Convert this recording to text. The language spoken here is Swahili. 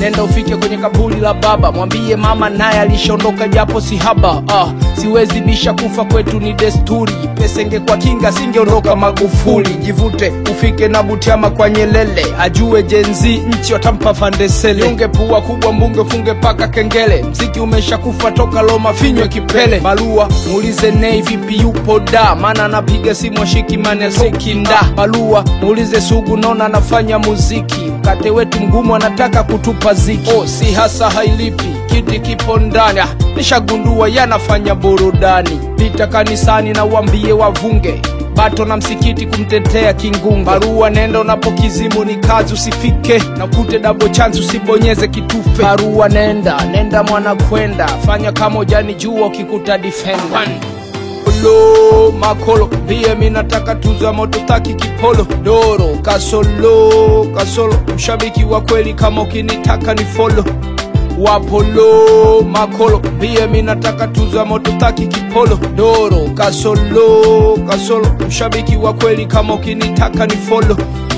nenda ufike kwenye kaburi la baba mwambie mama naye alishaondoka japo si haba ah, siwezi bisha kufa kwetu ni desturi pesa ingekuwa kinga singeondoka magufuli jivute ufike na butiama kwa nyelele ajue jenzi nchi watampa fandesele unge pua kubwa mbunge funge paka kengele mziki umesha kufa toka loma finywe kipele balua muulize nei vipi yupo da maana anapiga simu ashiki mane sikinda balua muulize sugu naona anafanya muziki mkate wetu mgumu anataka kutupa ziki oh, si hasa hailipi kiti kipo ndani ah, nishagundua yanafanya burudani pita kanisani na uambie wavunge bato na msikiti kumtetea kingunga barua nenda unapokizimu ni kazi usifike na ukute dabo chance usibonyeze kitufe barua nenda nenda mwana kwenda fanya kama ujani jua ukikuta defender Lo makolo pia mi nataka tuzo ya moto taki kipolo doro kasolo kasolo mshabiki wa kweli kama ukinitaka ni folo wapolo makolo pia mi nataka tuzo ya moto taki kipolo doro kasolo kasolo mshabiki wa kweli kama ukinitaka ni folo